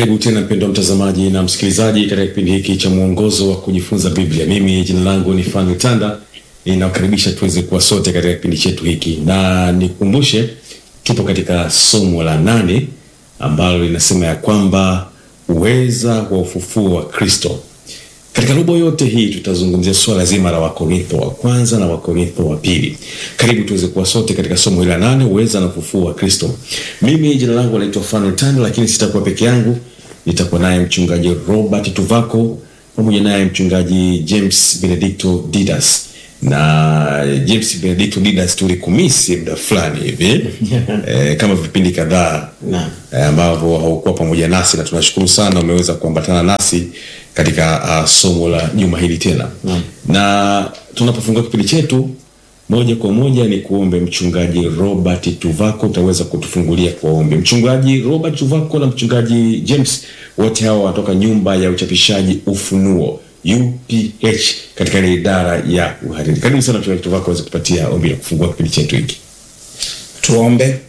Karibu tena mpendwa mtazamaji na msikilizaji katika kipindi hiki cha mwongozo wa kujifunza Biblia. Mimi jina langu ni Fanu Tanda, ninakukaribisha tuweze kuwa sote katika kipindi chetu hiki, na nikukumbushe tupo katika somo la nane ambalo linasema ya kwamba uweza wa ufufuo wa Kristo. Katika robo yote hii tutazungumzia swala zima la Wakorintho wa kwanza na Wakorintho wa pili. Karibu tuweze kuwa sote katika somo hili la nane, uweza na ufufuo wa Kristo. Mimi jina langu naitwa Fanuel Tando, lakini sitakuwa peke yangu, nitakuwa naye mchungaji Robert Tuvako pamoja naye mchungaji James Benedicto Didas na James Benedicto Didas tulikumisi muda fulani hivi e, kama vipindi kadhaa Naam. e, ambavyo haukuwa pamoja nasi, na tunashukuru sana umeweza kuambatana nasi katika uh, somo la juma hili tena Naam. na tunapofungua kipindi chetu moja kwa moja ni kuombe mchungaji Robert Tuvako, utaweza kutufungulia kwa ombi. Mchungaji Robert Tuvako na mchungaji James, wote hawa wanatoka nyumba ya uchapishaji Ufunuo UPH katika ile idara ya uhariri. Karibu sana mchungaji Tuvako aweze kupatia ombi la kufungua kipindi chetu hiki. Tuombe.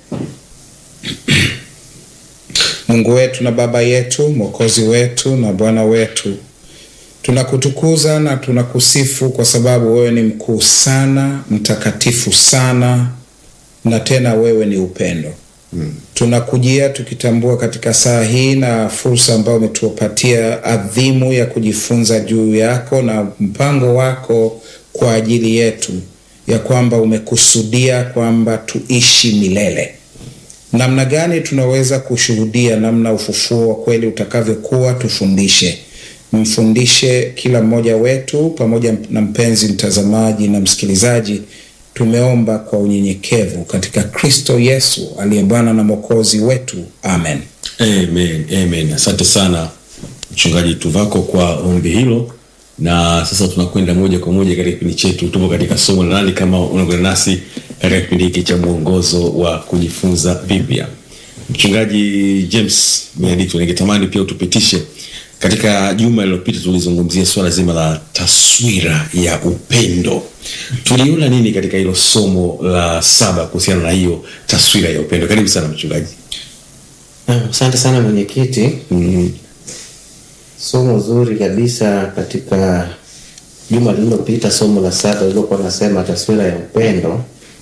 Mungu wetu na Baba yetu, Mwokozi wetu na Bwana wetu, tunakutukuza na tunakusifu kwa sababu wewe ni mkuu sana, mtakatifu sana, na tena wewe ni upendo. Tunakujia tukitambua katika saa hii na fursa ambayo umetupatia adhimu ya kujifunza juu yako na mpango wako kwa ajili yetu, ya kwamba umekusudia kwamba tuishi milele. Namna gani tunaweza kushuhudia namna ufufuo wa kweli utakavyokuwa? Tufundishe, mfundishe kila mmoja wetu, pamoja na mpenzi mtazamaji na msikilizaji. Tumeomba kwa unyenyekevu katika Kristo Yesu aliye Bwana na Mwokozi wetu, amen. Amen, amen. Asante sana mchungaji Tuvako kwa ombi hilo, na sasa tunakwenda moja kwa moja katika kipindi chetu. Tupo katika somo la nane, kama unaungana nasi katika kipindi hiki cha mwongozo wa kujifunza Biblia. Mchungaji James Benedicto, ningetamani pia utupitishe katika juma lililopita tulizungumzia swala zima la taswira ya upendo. Tuliona nini katika hilo somo la saba kuhusiana na hiyo taswira ya upendo? Karibu sana mchungaji. Naam, Asante sana mwenyekiti. Mm. Somo zuri kabisa katika juma lililopita, somo la saba lilokuwa nasema taswira ya upendo,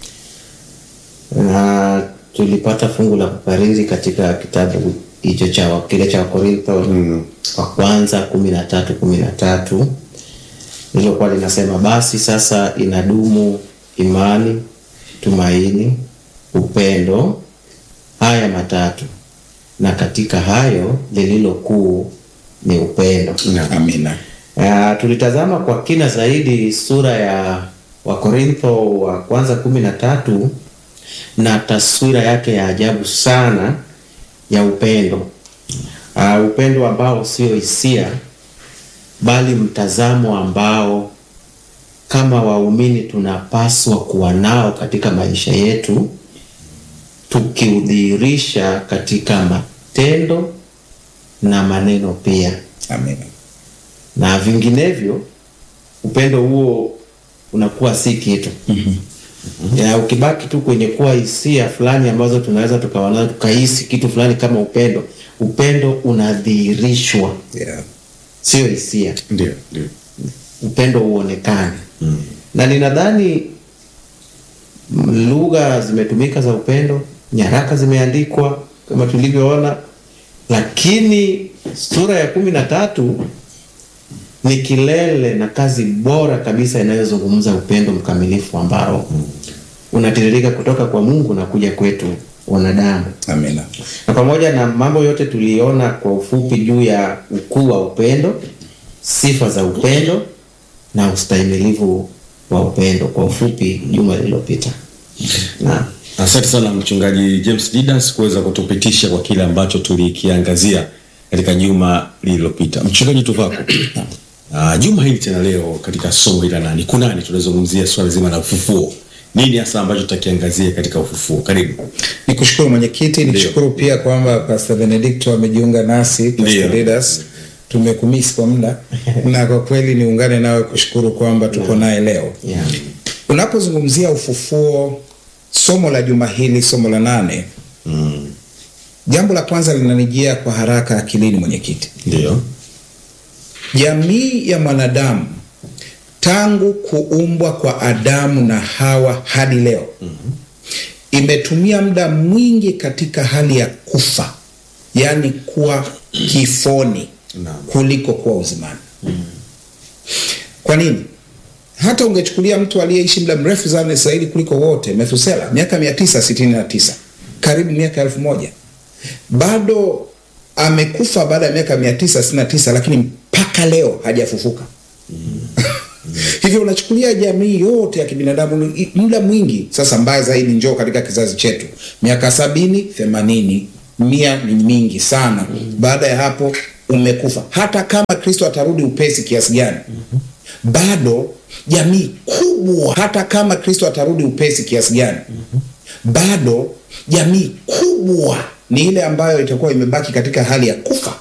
na tulipata fungu la kukariri katika kitabu hicho cha kile cha Wakorintho wa kwanza kumi na tatu kumi na tatu lilokuwa linasema basi sasa inadumu imani, tumaini, upendo, haya matatu, na katika hayo lililo kuu ni upendo. Amina. Uh, tulitazama kwa kina zaidi sura ya Wakorintho wa kwanza kumi na tatu na taswira yake ya ajabu sana ya upendo. Uh, upendo ambao sio hisia bali mtazamo ambao kama waumini tunapaswa kuwa nao katika maisha yetu tukiudhihirisha katika matendo na maneno pia Amina. na vinginevyo upendo huo unakuwa si kitu ya ukibaki tu kwenye kuwa hisia fulani ambazo tunaweza tukawa nazo tukahisi kitu fulani kama upendo upendo unadhihirishwa Yeah. sio hisia Ndio, ndio. upendo uonekane na ninadhani mm, lugha zimetumika za upendo nyaraka zimeandikwa kama tulivyoona lakini sura ya kumi na tatu ni kilele na kazi bora kabisa inayozungumza upendo mkamilifu ambao unatiririka kutoka kwa mungu na kuja kwetu wanadamu Amina. na pamoja na mambo yote tuliona kwa ufupi juu ya ukuu wa upendo, sifa za upendo na ustahimilivu wa upendo kwa ufupi juma lililopita. Na Asante sana mchungaji James Didas kuweza kutupitisha kwa kile ambacho tulikiangazia katika juma lililopita. Mchungaji Tuvako, uh, juma hili tena leo katika somo hili la nani kunani tunazungumzia swala zima la ufufuo. Nini hasa ambacho tutakiangazia katika ufufuo? Karibu. Nikushukuru mwenyekiti, nikushukuru pia kwamba Pastor Benedicto amejiunga nasi, Pastor Ndio. Didas. Tumekumisi kwa muda na kwa kweli niungane nawe kushukuru kwamba tuko naye leo. yeah. Unapozungumzia ufufuo, somo la juma hili, somo la nane, Jambo la kwanza linanijia kwa haraka akilini, mwenyekiti. Ndio. Jamii ya mwanadamu tangu kuumbwa kwa Adamu na Hawa hadi leo imetumia muda mwingi katika hali ya kufa, yaani kuwa kifoni Naam. kuliko kuwa uzimani. Kwa nini? Hata ungechukulia mtu aliyeishi muda mrefu sana zaidi kuliko wote, Methusela, miaka 969 karibu miaka elfu moja bado amekufa baada ya miaka 969 lakini mpaka leo hajafufuka. Hivyo unachukulia jamii yote ya kibinadamu i- muda mwingi sasa. Mbaya zaidi, njoo katika kizazi chetu, miaka sabini, themanini, mia ni mingi sana. Baada ya hapo umekufa. Hata kama Kristo atarudi upesi kiasi gani, bado jamii kubwa, hata kama Kristo atarudi upesi kiasi gani, bado jamii kubwa ni ile ambayo itakuwa imebaki katika hali ya kufa